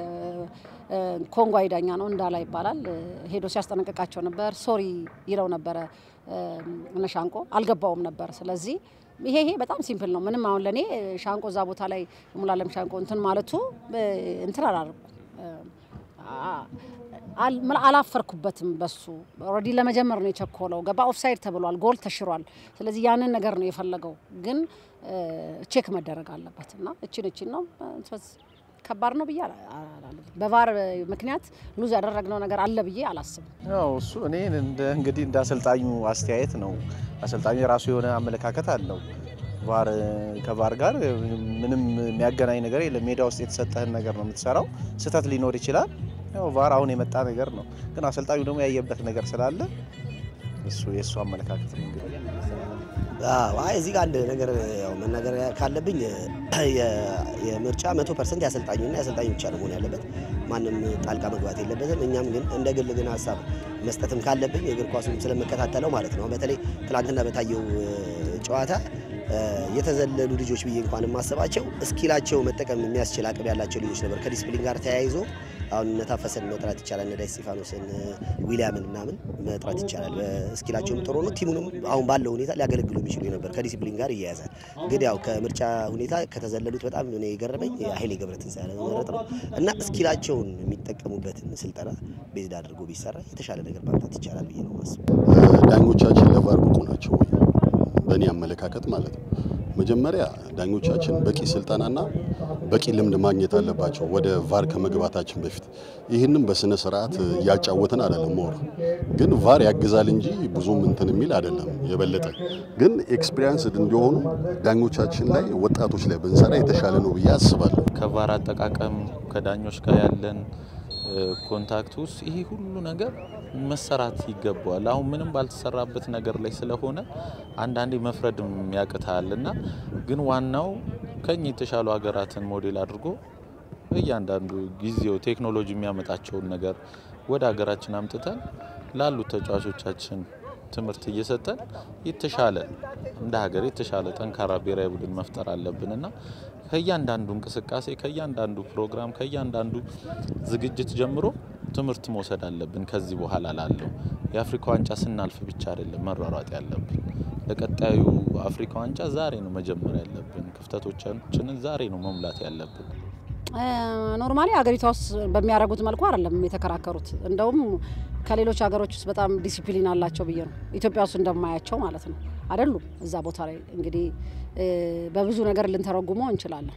ኮንጓይ ዳኛ ነው እንዳላ ይባላል ሄዶ ሲያስጠነቅቃቸው ነበር። ሶሪ ይለው ነበረ እነ ሻንቆ አልገባውም ነበር። ስለዚህ ይሄ ይሄ በጣም ሲምፕል ነው። ምንም አሁን ለእኔ ሻንቆ እዛ ቦታ ላይ ሙላለም ሻንቆ እንትን ማለቱ እንትን አላደረጉ አላፈርኩበትም። በሱ ኦልሬዲ ለመጀመር ነው የቸኮለው። ገባ ኦፍሳይድ ተብሏል፣ ጎል ተሽሯል። ስለዚህ ያንን ነገር ነው የፈለገው፣ ግን ቼክ መደረግ አለበት እና እችን እችን ነው ከባድ ነው ብዬ በቫር ምክንያት ሉዝ ያደረግነው ነገር አለ ብዬ አላስብም። ያው እሱ እኔ እንደ እንግዲህ እንደ አሰልጣኙ አስተያየት ነው። አሰልጣኙ የራሱ የሆነ አመለካከት አለው። ቫር ከቫር ጋር ምንም የሚያገናኝ ነገር የለም። ሜዳ ውስጥ የተሰጠህን ነገር ነው የምትሰራው። ስህተት ሊኖር ይችላል። ያው ቫር አሁን የመጣ ነገር ነው፣ ግን አሰልጣኙ ደግሞ ያየበት ነገር ስላለ እሱ የእሱ አመለካከት ነው እንግዲህ አይ እዚህ ጋር አንድ ነገር ያው መናገር ካለብኝ የምርጫ መቶ ፐርሰንት የአሰልጣኙና የአሰልጣኙ ብቻ ነው መሆን ያለበት። ማንም ጣልቃ መግባት የለበትም። እኛም ግን እንደ ግል ግን ሀሳብ መስጠትም ካለብኝ የእግር ኳሱን ስለምከታተለው ማለት ነው በተለይ ትናንትና በታየው ጨዋታ የተዘለሉ ልጆች ብዬ እንኳን የማስባቸው እስኪላቸው መጠቀም የሚያስችል አቅም ያላቸው ልጆች ነበር። ከዲስፕሊን ጋር ተያይዞ አሁን እነ ታፈሰን መጥራት ይቻላል፣ እነ ዳዊት እስጢፋኖስን፣ ዊሊያምን ምናምን መጥራት ይቻላል። እስኪላቸውም ጥሩ ነው። ቲሙንም አሁን ባለው ሁኔታ ሊያገለግሉ የሚችሉ ነበር። ከዲስፕሊን ጋር ይያያዛል። ግን ያው ከምርጫ ሁኔታ ከተዘለሉት በጣም እኔ የገረመኝ ኃይሌ ገብረትንሳኤ መረጥ ነው እና እስኪላቸውን የሚጠቀሙበትን ስልጠና ቤዝድ አድርጎ ቢሰራ የተሻለ ነገር ማምጣት ይቻላል ብዬ ነው ማስበው። ዳኞቻችን ለቫር ብቁ ናቸው ወይ? በእኔ አመለካከት ማለት ነው። መጀመሪያ ዳኞቻችን በቂ ስልጠናና በቂ ልምድ ማግኘት አለባቸው ወደ ቫር ከመግባታችን በፊት። ይህንም በስነ ስርዓት እያጫወትን አይደለም። ሞር ግን ቫር ያግዛል እንጂ ብዙም እንትን የሚል አይደለም። የበለጠ ግን ኤክስፒሪያንስድ እንዲሆኑ ዳኞቻችን ላይ ወጣቶች ላይ ብንሰራ የተሻለ ነው ብዬ አስባለሁ። ከቫር አጠቃቀም ከዳኞች ጋር ያለን ኮንታክት ውስጥ ይሄ ሁሉ ነገር መሰራት ይገባዋል። አሁን ምንም ባልተሰራበት ነገር ላይ ስለሆነ አንዳንዴ መፍረድም ያቅታል እና ግን ዋናው ከኛ የተሻሉ ሀገራትን ሞዴል አድርጎ እያንዳንዱ ጊዜው ቴክኖሎጂ የሚያመጣቸውን ነገር ወደ ሀገራችን አምጥተን ላሉት ተጫዋቾቻችን ትምህርት እየሰጠን የተሻለ እንደ ሀገር የተሻለ ጠንካራ ብሔራዊ ቡድን መፍጠር አለብን እና ከእያንዳንዱ እንቅስቃሴ ከእያንዳንዱ ፕሮግራም ከእያንዳንዱ ዝግጅት ጀምሮ ትምህርት መውሰድ አለብን። ከዚህ በኋላ ላለው የአፍሪካ ዋንጫ ስናልፍ ብቻ አይደለም መሯሯጥ ያለብን። ለቀጣዩ አፍሪካ ዋንጫ ዛሬ ነው መጀመር ያለብን። ክፍተቶቻችንን ዛሬ ነው መሙላት ያለብን። ኖርማሊ ሀገሪቷ ውስጥ በሚያደርጉት መልኩ አይደለም የተከራከሩት። እንደውም ከሌሎች ሀገሮች ውስጥ በጣም ዲሲፕሊን አላቸው ብዬ ነው ኢትዮጵያ ውስጥ እንደማያቸው ማለት ነው። አይደሉም እዛ ቦታ ላይ እንግዲህ በብዙ ነገር ልንተረጉመው እንችላለን።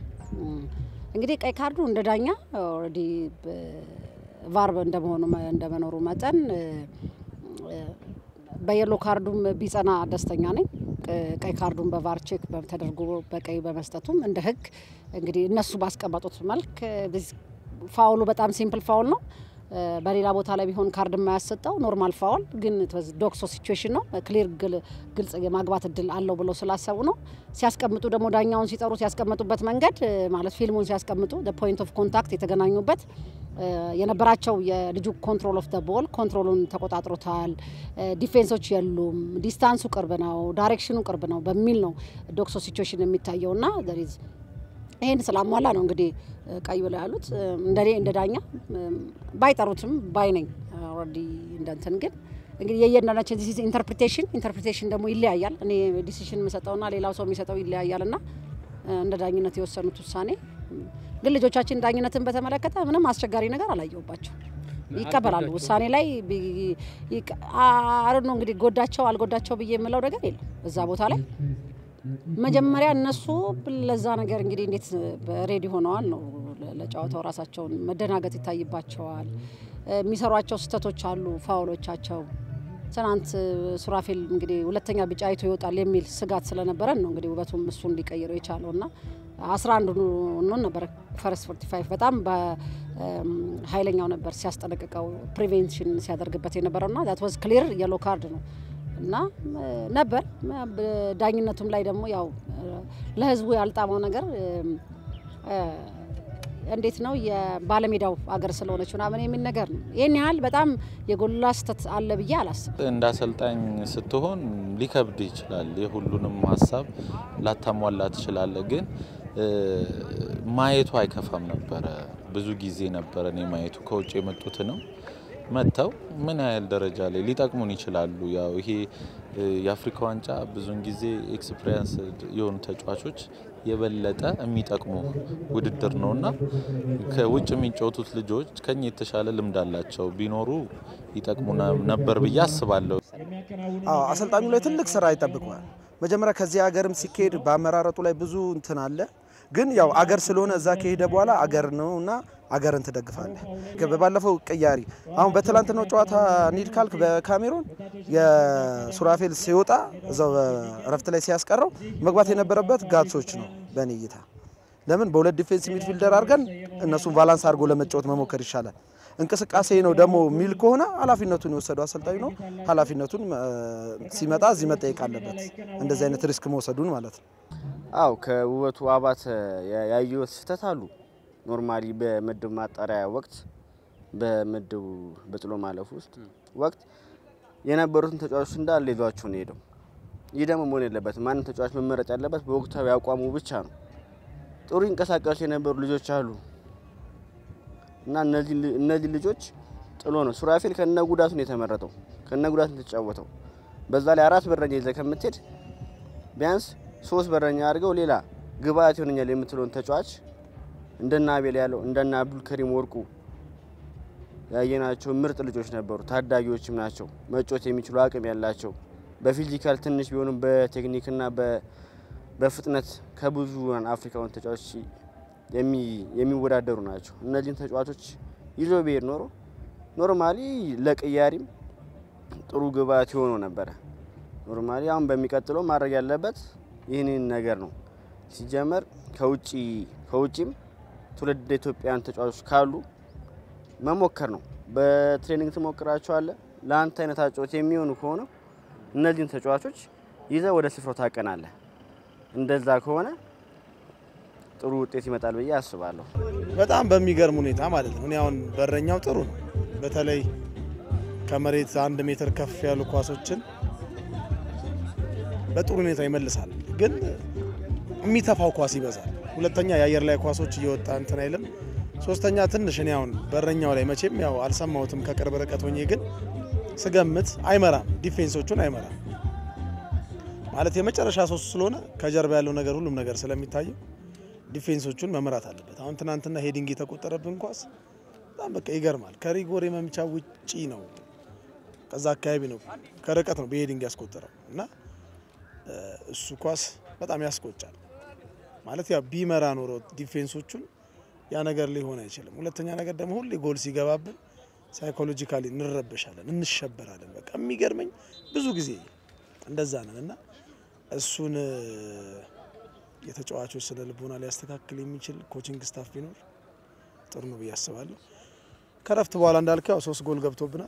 እንግዲህ ቀይ ካርዱ እንደ ዳኛ ኦልሬዲ ቫር እንደመሆኑ እንደመኖሩ መጠን በየሎ ካርዱም ቢጸና ደስተኛ ነኝ። ቀይ ካርዱን በቫር ቼክ ተደርጎ በቀይ በመስጠቱም እንደ ህግ እንግዲህ እነሱ ባስቀመጡት መልክ ፋውሉ በጣም ሲምፕል ፋውል ነው። በሌላ ቦታ ላይ ቢሆን ካርድ የማያሰጠው ኖርማል ፋውል ግን ዶክሶ ሲቹዌሽን ነው። ክሊር ግልጽ የማግባት እድል አለው ብለው ስላሰቡ ነው። ሲያስቀምጡ ደግሞ ዳኛውን ሲጠሩ ሲያስቀምጡበት መንገድ ማለት ፊልሙን ሲያስቀምጡ ፖይንት ኦፍ ኮንታክት የተገናኙበት የነበራቸው የልጁ ኮንትሮል ኦፍ ደ ቦል ኮንትሮሉን ተቆጣጥሮታል። ዲፌንሶች የሉም፣ ዲስታንሱ ቅርብ ነው፣ ዳይሬክሽኑ ቅርብ ነው በሚል ነው ዶክሶ ሲቹዌሽን የሚታየው ና ይህን ስላሟላ ነው እንግዲህ ቀይ ብለው ያሉት። እንደኔ እንደ ዳኛ ባይጠሩትም ባይ ነኝ ኦልሬዲ እንደንትን ግን እንግዲህ የየእንዳንዳችን ኢንተርፕሪቴሽን ኢንተርፕሪቴሽን ደግሞ ይለያያል። እኔ ዲሲሽን የምሰጠውና ሌላው ሰው የሚሰጠው ይለያያል እና እንደ ዳኝነት የወሰኑት ውሳኔ ግን ልጆቻችን ዳኝነትን በተመለከተ ምንም አስቸጋሪ ነገር አላየሁባቸው። ይቀበላሉ ውሳኔ ላይ አረ ነው እንግዲህ ጎዳቸው አልጎዳቸው ብዬ የምለው ነገር የለም እዛ ቦታ ላይ መጀመሪያ እነሱ ለዛ ነገር እንግዲህ እንዴት ሬዲ ሆነዋል ነው ለጨዋታው ራሳቸውን መደናገጥ ይታይባቸዋል። የሚሰሯቸው ስህተቶች አሉ፣ ፋውሎቻቸው ትናንት ሱራፌል እንግዲህ ሁለተኛ ቢጫ አይቶ ይወጣል የሚል ስጋት ስለነበረን ነው እንግዲህ ውበቱም እሱ እንዲቀይረው የቻለው እና አስራ አንዱ ኖን ነበር ፈረስ ፎርቲ ፋይቭ በጣም በኃይለኛው ነበር ሲያስጠነቅቀው ፕሪቬንሽን ሲያደርግበት የነበረው ና ዛት ዋዝ ክሊር የሎ ካርድ ነው እና ነበር ዳኝነቱም ላይ ደግሞ ያው ለህዝቡ ያልጣመው ነገር እንዴት ነው የባለሜዳው አገር ስለሆነች ምናምን የሚል ነገር ነው። ይህን ያህል በጣም የጎላ ስህተት አለ ብዬ አላስብም። እንደ አሰልጣኝ ስትሆን ሊከብድ ይችላል። የሁሉንም ሀሳብ ላታሟላ ትችላለ። ግን ማየቱ አይከፋም ነበረ። ብዙ ጊዜ ነበረ እኔ ማየቱ ከውጭ የመጡት ነው መጥተው ምን ያህል ደረጃ ላይ ሊጠቅሙን ይችላሉ። ያው ይሄ የአፍሪካ ዋንጫ ብዙውን ጊዜ ኤክስፒሪየንስ የሆኑ ተጫዋቾች የበለጠ የሚጠቅሙ ውድድር ነው እና ከውጭ የሚጫወቱት ልጆች ከኛ የተሻለ ልምድ አላቸው። ቢኖሩ ይጠቅሙ ነበር ብዬ አስባለሁ። አዎ አሰልጣኙ ላይ ትልቅ ስራ ይጠብቀዋል። መጀመሪያ ከዚህ ሀገርም ሲካሄድ በአመራረጡ ላይ ብዙ እንትን አለ። ግን ያው አገር ስለሆነ እዛ ከሄደ በኋላ አገር ነው እና አገርን ትደግፋለህ። በባለፈው ቅያሪ አሁን በትላንትናው ጨዋታ ኒድ ካልክ በካሜሮን የሱራፌል ሲወጣ እዛው እረፍት ላይ ሲያስቀረው መግባት የነበረበት ጋትሶች ነው በእኔ እይታ። ለምን በሁለት ዲፌንስ ሚድፊልደር አድርገን እነሱን ባላንስ አድርጎ ለመጫወት መሞከር ይሻላል። እንቅስቃሴ ነው ደግሞ የሚል ከሆነ ኃላፊነቱን የወሰደው አሰልጣኝ ነው። ኃላፊነቱን ሲመጣ እዚህ መጠየቅ አለበት፣ እንደዚህ አይነት ሪስክ መውሰዱን ማለት ነው። አው ከውበቱ አባተ ያየሁት ስህተት አሉ። ኖርማሊ በምድብ ማጣሪያ ወቅት በምድቡ በጥሎ ማለፍ ውስጥ ወቅት የነበሩትን ተጫዋቾች እንዳለ ይዟቸው ነው ሄደው። ይህ ደግሞ መሆን የለበትም። ማንም ተጫዋች መመረጥ ያለበት በወቅታዊ አቋሙ ብቻ ነው። ጥሩ ይንቀሳቀሱ የነበሩ ልጆች አሉ እና እነዚህ ልጆች ጥሎ ነው ሱራፌል ከነ ጉዳቱ ነው የተመረጠው፣ ከነ ጉዳቱ ነው የተጫወተው። በዛ ላይ አራት በረኛ ይዘህ ከምትሄድ ቢያንስ ሶስት በረኛ አድርገው ሌላ ግብአት ይሆነኛል የምትለውን ተጫዋች እንደና አቤል ያለው እንደና አብዱልከሪም ወርቁ ያየናቸው ምርጥ ልጆች ነበሩ። ታዳጊዎችም ናቸው፣ መጮት የሚችሉ አቅም ያላቸው በፊዚካል ትንሽ ቢሆኑም በቴክኒክና በፍጥነት ከብዙ አፍሪካውን ተጫዋቾች የሚወዳደሩ ናቸው። እነዚህን ተጫዋቾች ይዞ ብሄድ ኖሮ ኖርማሊ ለቅያሪም ጥሩ ግብአት የሆኑ ነበረ። ኖርማሊ አሁን በሚቀጥለው ማድረግ ያለበት ይህንን ነገር ነው። ሲጀመር ከውጭ ከውጭም ትውልድ ኢትዮጵያውያን ተጫዋቾች ካሉ መሞከር ነው። በትሬኒንግ ትሞክራቸዋለህ። ለአንተ አይነት አጨዋወት የሚሆኑ ከሆነ እነዚህን ተጫዋቾች ይዘህ ወደ ስፍራው ታቀናለህ። እንደዛ ከሆነ ጥሩ ውጤት ይመጣል ብዬ አስባለሁ። በጣም በሚገርም ሁኔታ ማለት ነው። እኔ አሁን በረኛው ጥሩ ነው። በተለይ ከመሬት አንድ ሜትር ከፍ ያሉ ኳሶችን በጥሩ ሁኔታ ይመልሳል። ግን የሚተፋው ኳስ ይበዛል። ሁለተኛ የአየር ላይ ኳሶች እየወጣ እንትን አይልም። ሶስተኛ ትንሽ እኔ አሁን በረኛው ላይ መቼም ያው አልሰማሁትም ከቅርብ ርቀት ሆኜ ግን ስገምት አይመራም፣ ዲፌንሶቹን አይመራም ማለት የመጨረሻ ሶስት ስለሆነ ከጀርባ ያለው ነገር ሁሉም ነገር ስለሚታየው ዲፌንሶቹን መምራት አለበት። አሁን ትናንትና ሄዲንግ የተቆጠረብን ኳስ በጣም በቃ ይገርማል። ከሪጎሬ መምቻ ውጪ ነው፣ ከዛ አካባቢ ነው፣ ከርቀት ነው በሄዲንግ ያስቆጠረው እና እሱ ኳስ በጣም ያስቆጫል። ማለት ያው ቢመራ ኖሮ ዲፌንሶቹን ያ ነገር ሊሆን አይችልም። ሁለተኛ ነገር ደግሞ ሁሌ ጎል ሲገባብን ሳይኮሎጂካሊ እንረበሻለን፣ እንሸበራለን። በቃ የሚገርመኝ ብዙ ጊዜ እንደዛ ነን እና እሱን የተጫዋቾች ስነ ልቦና ሊያስተካክል የሚችል ኮቺንግ ስታፍ ቢኖር ጥሩ ነው ብዬ አስባለሁ። ከረፍት በኋላ እንዳልከው ያው ሶስት ጎል ገብቶብናል።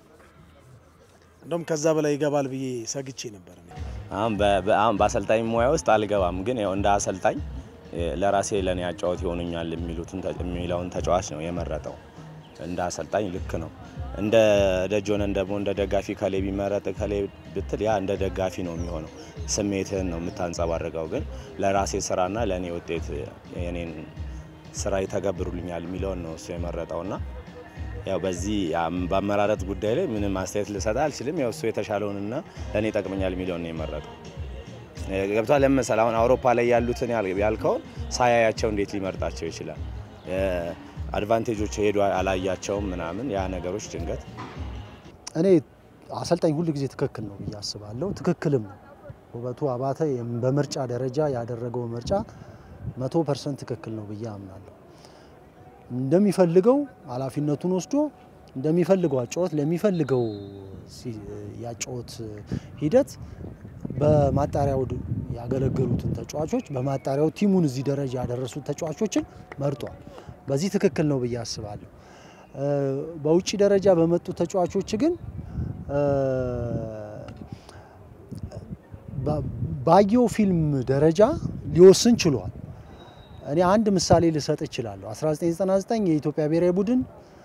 እንደውም ከዛ በላይ ይገባል ብዬ ሰግቼ ነበር። አሁን አሁን በአሰልጣኝ ሙያ ውስጥ አልገባም፣ ግን ያው እንደ አሰልጣኝ ለራሴ ለእኔ አጫወት ይሆኑኛል የሚሉትን የሚለውን ተጫዋች ነው የመረጠው። እንደ አሰልጣኝ ልክ ነው። እንደ ደጅ ሆነን ደግሞ እንደ ደጋፊ ከሌ ቢመረጥ ከሌ ብትል ያ እንደ ደጋፊ ነው የሚሆነው። ስሜትህን ነው የምታንጸባርቀው። ግን ለራሴ ስራና ለእኔ ውጤት የኔን ስራ ይተገብሩልኛል የሚለውን ነው እሱ የመረጠውና ያው በዚህ በአመራረጥ ጉዳይ ላይ ምንም አስተያየት ልሰጥ አልችልም። ያው እሱ የተሻለውንና ለእኔ ይጠቅመኛል የሚለውን ነው የመረጠው። ገብቷል። ለምሳሌ አሁን አውሮፓ ላይ ያሉትን ያልከውን ሳያያቸው እንዴት ሊመርጣቸው ይችላል? አድቫንቴጆች ሄዶ አላያቸውም ምናምን ያ ነገሮች ድንገት እኔ አሰልጣኝ ሁል ጊዜ ትክክል ነው ብዬ አስባለሁ። ትክክልም ነው። ውበቱ አባተ በምርጫ ደረጃ ያደረገው ምርጫ መቶ ፐርሰንት ትክክል ነው ብዬ አምናለሁ። እንደሚፈልገው ኃላፊነቱን ወስዶ እንደሚፈልገው አጫወት ለሚፈልገው ያጫወት ሂደት በማጣሪያው ያገለገሉትን ተጫዋቾች በማጣሪያው ቲሙን እዚህ ደረጃ ያደረሱት ተጫዋቾችን መርጧል። በዚህ ትክክል ነው ብዬ አስባለሁ። በውጭ ደረጃ በመጡ ተጫዋቾች ግን ባየው ፊልም ደረጃ ሊወስን ችሏል። እኔ አንድ ምሳሌ ልሰጥ እችላለሁ። 1999 የኢትዮጵያ ብሔራዊ ቡድን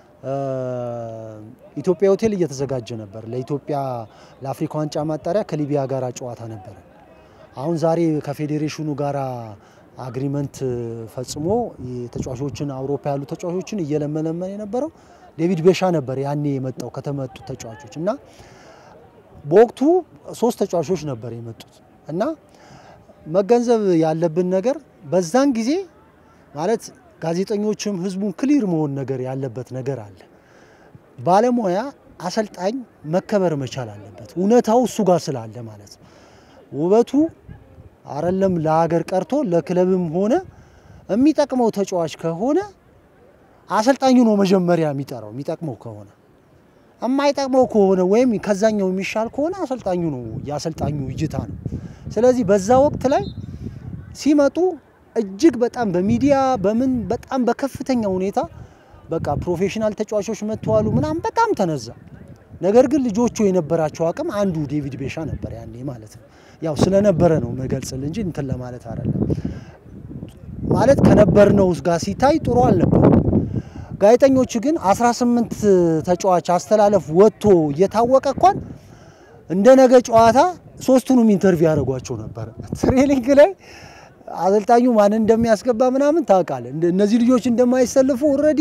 ኢትዮጵያ ሆቴል እየተዘጋጀ ነበር። ለኢትዮጵያ ለአፍሪካ ዋንጫ ማጣሪያ ከሊቢያ ጋር ጨዋታ ነበረ። አሁን ዛሬ ከፌዴሬሽኑ ጋር አግሪመንት ፈጽሞ ተጫዋቾችን አውሮፓ ያሉ ተጫዋቾችን እየለመለመን የነበረው ዴቪድ ቤሻ ነበር ያኔ የመጣው ከተመጡ ተጫዋቾች እና በወቅቱ ሶስት ተጫዋቾች ነበር የመጡት እና መገንዘብ ያለብን ነገር በዛን ጊዜ ማለት ጋዜጠኞችም ህዝቡን ክሊር መሆን ነገር ያለበት ነገር አለ። ባለሙያ አሰልጣኝ መከበር መቻል አለበት። እውነታው እሱ ጋር ስላለ ማለት ነው። ውበቱ አረለም ለሀገር ቀርቶ ለክለብም ሆነ የሚጠቅመው ተጫዋች ከሆነ አሰልጣኙ ነው መጀመሪያ የሚጠራው። የሚጠቅመው ከሆነ የማይጠቅመው ከሆነ ወይም ከዛኛው የሚሻል ከሆነ አሰልጣኙ ነው የአሰልጣኙ እይታ ነው። ስለዚህ በዛ ወቅት ላይ ሲመጡ እጅግ በጣም በሚዲያ በምን በጣም በከፍተኛ ሁኔታ በቃ ፕሮፌሽናል ተጫዋቾች መጥተዋሉ ምናምን በጣም ተነዛ። ነገር ግን ልጆቹ የነበራቸው አቅም አንዱ ዴቪድ ቤሻ ነበር ያኔ ማለት ነው። ያው ስለነበረ ነው መገልጽል እንጂ እንትን ለማለት አይደለም። ማለት ከነበርነው ጋር ሲታይ ጥሩ አልነበር። ጋዜጠኞች ግን 18 ተጫዋች አስተላለፍ ወጥቶ እየታወቀ እንኳን እንደ ነገ ጨዋታ ሶስቱንም ኢንተርቪው ያደርጓቸው ነበር። ትሬኒንግ ላይ አሰልጣኙ ማን እንደሚያስገባ ምናምን ታውቃለህ። እነዚህ ልጆች እንደማይሰልፉ ኦልሬዲ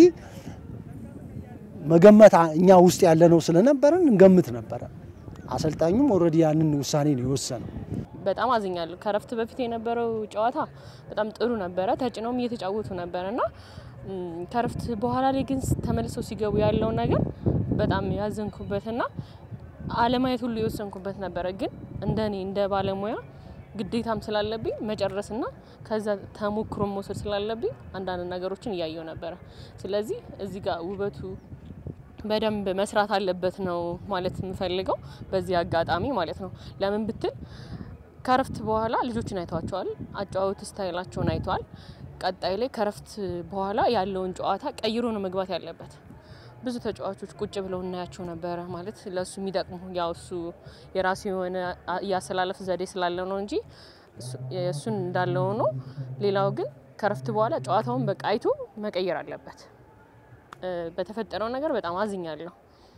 መገመት እኛ ውስጥ ያለነው ስለነበረን እንገምት ነበረ። አሰልጣኙም ኦልሬዲ ያንን ውሳኔ ነው የወሰነው። በጣም አዝኛለሁ። ከረፍት በፊት የነበረው ጨዋታ በጣም ጥሩ ነበረ። ተጭነውም እየተጫወቱ ነበር እና ከረፍት በኋላ ላይ ግን ተመልሰው ሲገቡ ያለው ነገር በጣም ያዘንኩበትና አለማየት ሁሉ የወሰንኩበት ነበረ። ግን እንደኔ እንደ ባለሙያ ግዴታም ስላለብኝ መጨረስና ከዛ ተሞክሮ መውሰድ ስላለብኝ አንዳንድ ነገሮችን እያየው ነበረ። ስለዚህ እዚህ ጋር ውበቱ በደንብ መስራት አለበት ነው ማለት የምፈልገው በዚህ አጋጣሚ ማለት ነው። ለምን ብትል ከረፍት በኋላ ልጆችን አይተዋቸዋል። አጨዋወት ስታይላቸውን አይተዋል። ቀጣይ ላይ ከረፍት በኋላ ያለውን ጨዋታ ቀይሮ ነው መግባት ያለበት። ብዙ ተጫዋቾች ቁጭ ብለው እናያቸው ነበረ። ማለት ለእሱ የሚጠቅሙ ያው እሱ የራሱ የሆነ የአሰላለፍ ዘዴ ስላለው ነው እንጂ እሱን እንዳለው ሆኖ፣ ሌላው ግን ከረፍት በኋላ ጨዋታውን በቃ አይቶ መቀየር አለበት። በተፈጠረው ነገር በጣም አዝኛለሁ።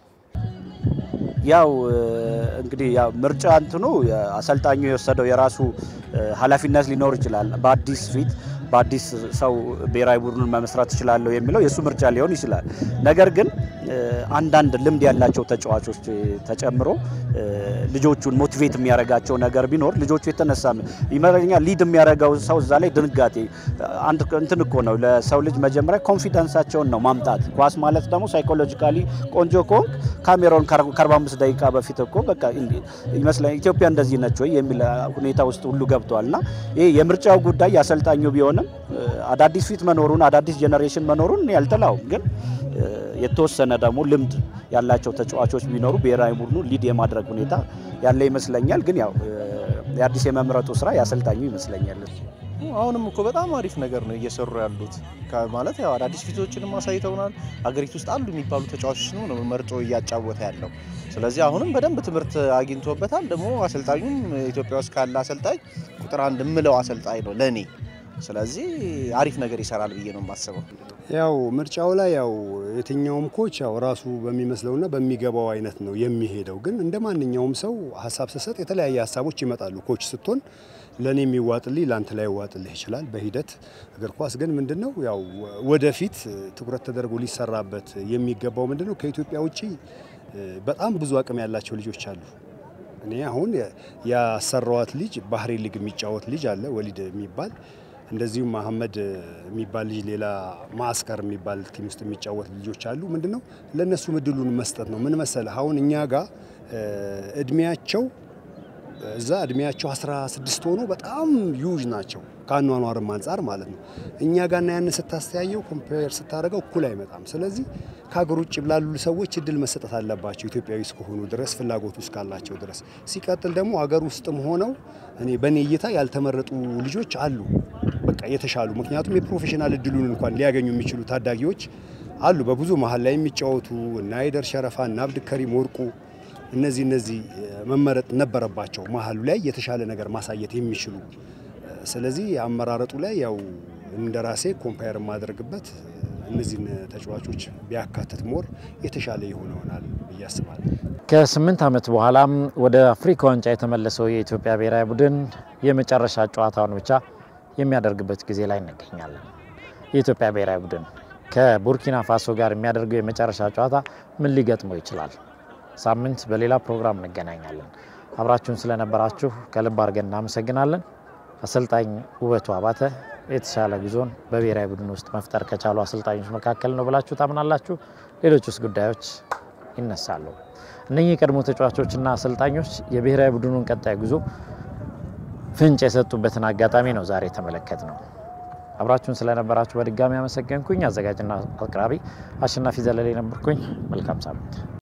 ያው እንግዲህ ያው ምርጫ እንትኑ አሰልጣኙ የወሰደው የራሱ ኃላፊነት ሊኖር ይችላል። በአዲስ ፊት በአዲስ ሰው ብሔራዊ ቡድኑን መመስረት እችላለሁ የሚለው የእሱ ምርጫ ሊሆን ይችላል። ነገር ግን አንዳንድ ልምድ ያላቸው ተጫዋቾች ተጨምሮ ልጆቹን ሞቲቬት የሚያደርጋቸው ነገር ቢኖር ልጆቹ የተነሳ ይመረኛል ሊድ የሚያደርገው ሰው እዛ ላይ ድንጋጤ አንድ እንትን እኮ ነው። ለሰው ልጅ መጀመሪያ ኮንፊደንሳቸውን ነው ማምጣት። ኳስ ማለት ደግሞ ሳይኮሎጂካሊ ቆንጆ ከሆንክ ካሜሮን ከ45 ደቂቃ በፊት እኮ በቃ ይመስለኛል ኢትዮጵያ እንደዚህ ነች ወይ የሚል ሁኔታ ውስጥ ሁሉ ገብተዋል። እና ይሄ የምርጫው ጉዳይ ያሰልጣኙ ቢሆንም አዳዲስ ፊት መኖሩን አዳዲስ ጄኔሬሽን መኖሩን ያልጠላውም ግን የተወሰነ ደግሞ ልምድ ያላቸው ተጫዋቾች ቢኖሩ ብሔራዊ ቡድኑ ሊድ የማድረግ ሁኔታ ያለ ይመስለኛል። ግን ያው የአዲስ የመምረጡ ስራ ያሰልጣኙ ይመስለኛል። አሁንም እኮ በጣም አሪፍ ነገር ነው እየሰሩ ያሉት ማለት ያው አዳዲስ ፊቶችንም አሳይተውናል። አገሪቱ ውስጥ አሉ የሚባሉ ተጫዋቾች ነው መርጦ እያጫወተ ያለው። ስለዚህ አሁንም በደንብ ትምህርት አግኝቶበታል። ደግሞ አሰልጣኙም ኢትዮጵያ ውስጥ ካለ አሰልጣኝ ቁጥር አንድ የምለው አሰልጣኝ ነው ለእኔ። ስለዚህ አሪፍ ነገር ይሰራል ብዬ ነው የማስበው። ያው ምርጫው ላይ ያው የትኛውም ኮች ያው ራሱ በሚመስለውና በሚገባው አይነት ነው የሚሄደው። ግን እንደ ማንኛውም ሰው ሀሳብ ስሰጥ የተለያየ ሀሳቦች ይመጣሉ። ኮች ስትሆን ለእኔ የሚዋጥልኝ ለአንተ ላይ ይዋጥልህ ይችላል በሂደት እግር ኳስ ግን ምንድነው ያው ወደፊት ትኩረት ተደርጎ ሊሰራበት የሚገባው ምንድነው ከኢትዮጵያ ውጭ በጣም ብዙ አቅም ያላቸው ልጆች አሉ። እኔ አሁን ያሰራዋት ልጅ ባህሬን ሊግ የሚጫወት ልጅ አለ ወሊድ የሚባል እንደዚሁም መሀመድ የሚባል ልጅ ሌላ ማስከር የሚባል ቲም ውስጥ የሚጫወት ልጆች አሉ። ምንድነው ለእነሱ እድሉን መስጠት ነው። ምን መሰለህ አሁን እኛ ጋር እድሜያቸው እዛ እድሜያቸው 16 ሆኖ በጣም ዩዥ ናቸው ከአኗኗርም አንጻር ማለት ነው። እኛ ጋርና ያን ስታስተያየው ኮምፔር ስታደርገው እኩል አይመጣም። ስለዚህ ከሀገር ውጭ ላሉ ሰዎች እድል መሰጠት አለባቸው ኢትዮጵያዊ እስከሆኑ ድረስ ፍላጎቱ እስካላቸው ድረስ። ሲቀጥል ደግሞ አገር ውስጥም ሆነው እኔ በእኔ እይታ ያልተመረጡ ልጆች አሉ በቃ የተሻሉ ምክንያቱም የፕሮፌሽናል እድሉን እንኳን ሊያገኙ የሚችሉ ታዳጊዎች አሉ በብዙ መሀል ላይ የሚጫወቱ እና አይደር ሸረፋ እና አብድከሪም ወርቁ እነዚህ እነዚህ መመረጥ ነበረባቸው መሀሉ ላይ የተሻለ ነገር ማሳየት የሚችሉ ስለዚህ አመራረጡ ላይ ያው እንደ ራሴ ኮምፓየር የማደርግበት እነዚህን ተጫዋቾች ቢያካትት ሞር የተሻለ ይሆን ይሆናል ብዬ አስባለሁ። ከስምንት ዓመት በኋላም ወደ አፍሪካ ዋንጫ የተመለሰው የኢትዮጵያ ብሔራዊ ቡድን የመጨረሻ ጨዋታውን ብቻ የሚያደርግበት ጊዜ ላይ እንገኛለን። የኢትዮጵያ ብሔራዊ ቡድን ከቡርኪና ፋሶ ጋር የሚያደርገው የመጨረሻ ጨዋታ ምን ሊገጥመው ይችላል? ሳምንት በሌላ ፕሮግራም እንገናኛለን። አብራችሁን ስለነበራችሁ ከልብ አድርገን እናመሰግናለን። አሰልጣኝ ውበቱ አባተ የተሻለ ጉዞን በብሔራዊ ቡድን ውስጥ መፍጠር ከቻሉ አሰልጣኞች መካከል ነው ብላችሁ ታምናላችሁ? ሌሎች ውስጥ ጉዳዮች ይነሳሉ። እነኚህ የቀድሞ ተጫዋቾችና አሰልጣኞች የብሔራዊ ቡድኑን ቀጣይ ጉዞ ፍንጭ የሰጡበትን አጋጣሚ ነው ዛሬ የተመለከት ነው። አብራችሁን ስለነበራችሁ በድጋሚ አመሰገንኩኝ። አዘጋጅና አቅራቢ አሸናፊ ዘለሌ ነበርኩኝ። መልካም ሳምንት